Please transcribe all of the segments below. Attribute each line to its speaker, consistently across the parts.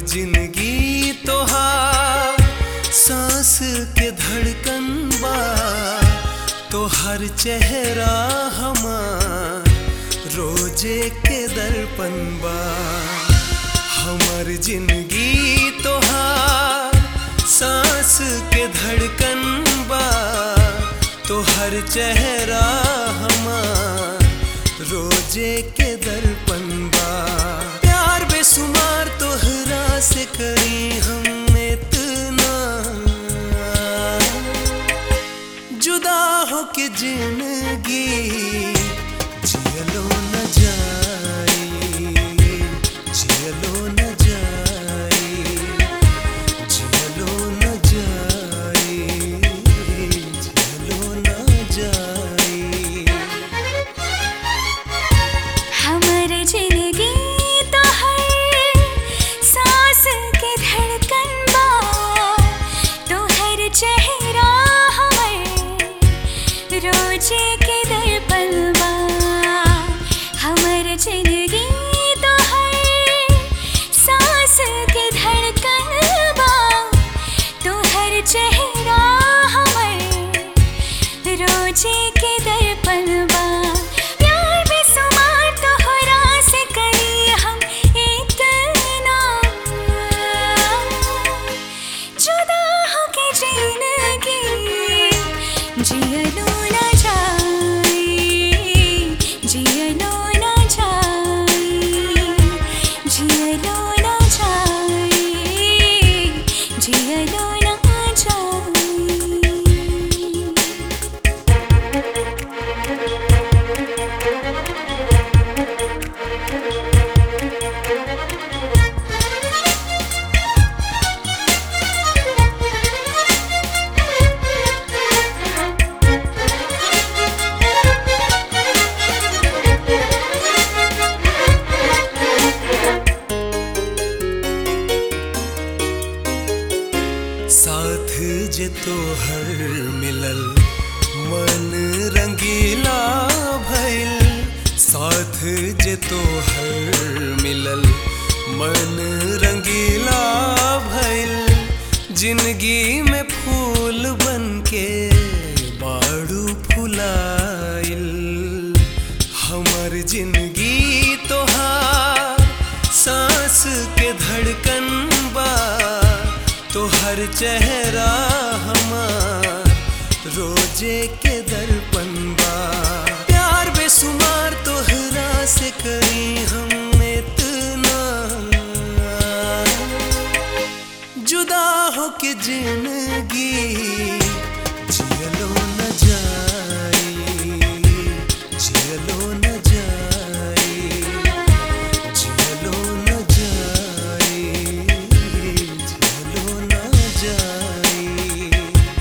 Speaker 1: जिंदगी तोहार सांस के धड़कन बा तोहर चेहरा हमार रोजे के दर्पण बा हमर जिंदगी तोहार सांस के धड़कन बा तोहर चेहरा हमार रोजे के दर्पण बा प्यार बेसुमार तोहरा से करी हम इतना जुदा हो के जिंदगी जियलो न जाई जियलो न जाई जियलो न जाई जियलो न जाई
Speaker 2: हमर जिंदगी तो है सांस के धड़कन बा तोहर चेहरा हमर रोजे के दर्पण बा हमर जिंदगी तो है सांस के धड़कन बा तोहर चेहरा हमर रोजे के दर्पण बा प्यार बेसुमार तोहरा से करी हम इतना जुदा हो के जिंदगी जियलो न जाई जियलो न जाई जियलो न जाई जियलो न जाई
Speaker 1: साथ जे तोहर मिलल मन रंगीला भइल साथ जे तोहर मिलल मन रंगीला भइल जिंदगी में फूल बनके बाड़ू फुलाइल हमर जिंदगी तोहार सांस के धड़कन बा तोहर चेहरा हमार रोजे के दर्पण बा प्यार बेसुमार तोहरा से करी हम इतना जुदा हो के जिंदगी जियलो न जाई जियलो न जाई जियलो न जाई जियलो न जाई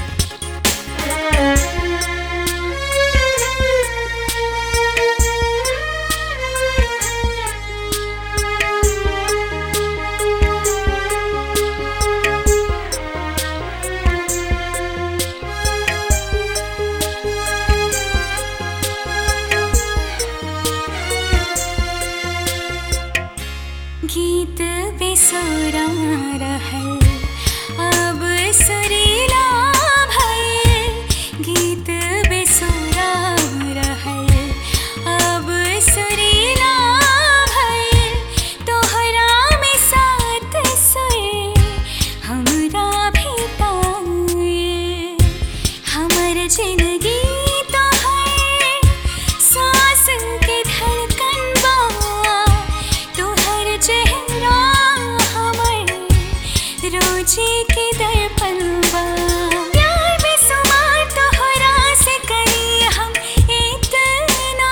Speaker 2: गीत बेसुरा रहल अब सुरीला भइल गीत बेसुरा रहल अब सुरीला भइल तोहरा में साथ सुर हमरा भी पाइल हमर जिंदगी तो है सांस के धड़कन बा तोहर चेहरा हमर रोजे के दर्पण बा प्यार बेसुमार तोहरा से करी हम इतना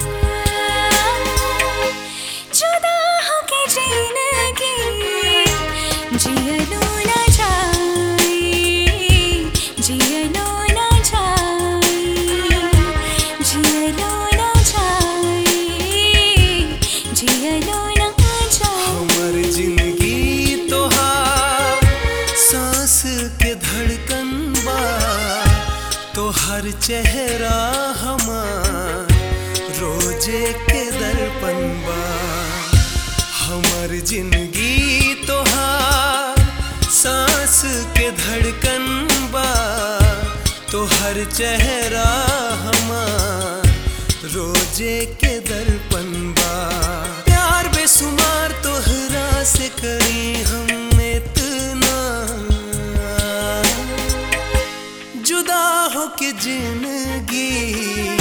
Speaker 2: जुदा हो के जिंदगी जियलो न जाई जियलो न जाई जियलो न जाई जियलो न जाई
Speaker 1: हमर जिंदगी तोहार सांस के धड़कन बा तोहर चेहरा हमार रोजे के दर्पण बा हमर जिंदगी तोहार सांस के धड़कन बा तो हर चेहरा हमार रोजे के दर्पण बा प्यार बेसुमार तोहरा से करी हम इतना जुदा हो के जिंदगी